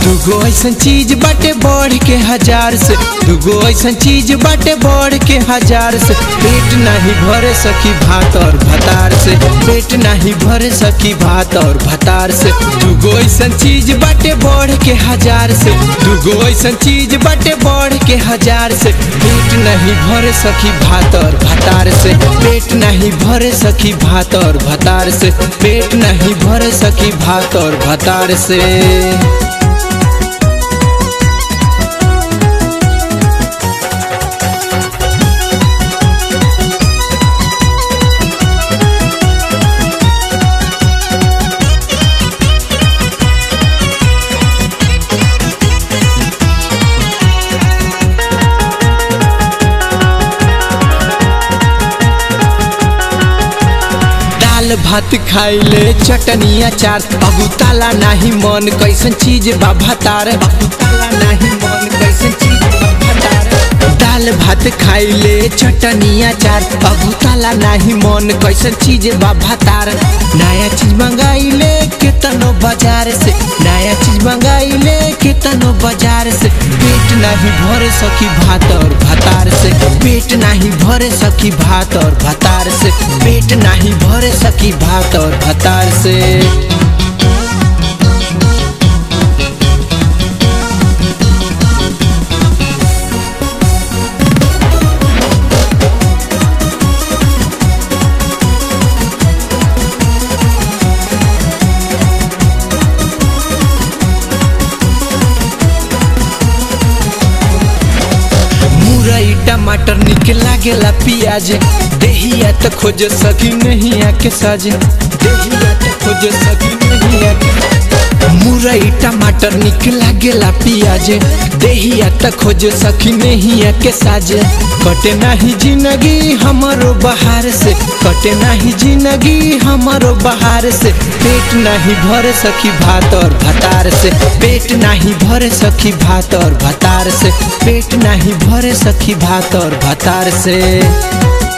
दूगो ऐसन चीज बाटे बढ़ के हजार से दूगो ऐसन चीज बाटे बढ़ के हजार से पेट नहीं भरे सकी भात और भतार से पेट नहीं भरे सकी भात और भतार से दूगो ऐसन चीज बाटे बढ़ के हजार से दूगो ऐसन चीज बाटे बढ़ के हजार से पेट नहीं भरे सकी भात और भतार से पेट नहीं भरे सकी भात और भतार से पेट नहीं भरे सकी भात और भतार से दाल भात खाइले चटनी अचार अबू ताला नाही मन कैसन चीज बा भतार अबू ताला नाही मन कैसन चीज बा भतार दाल भात खाइले चटनी अचार अबू ताला नाही मन कैसन चीज बा भतार नया चीज मंगाइले केतनो बाजार से नया चीज मंगाइले केतनो बाजार से पेट नहीं भरे सकी भात और भतार से पेट नहीं भरे सकी भात और भतार से पेट नहीं भरे सकी भात और भतार से मुरई टमाटर निक लागेला पियाज देहिया त खोज सकी नहीं आके साजे देहिया त खोज सकी नहीं आके मुरई टमाटर निक लागेला पियाज देहिया त खोज सकी नहीं आके साजे कटे नाही जिंदगी हमारो बहार से कटे नाही जिंदगी हमारो बहार से पेट नहीं भर सकी भात और भतार से पेट नहीं भर सकी भात और भतार से पेट नहीं भरे सखी भात और भतार से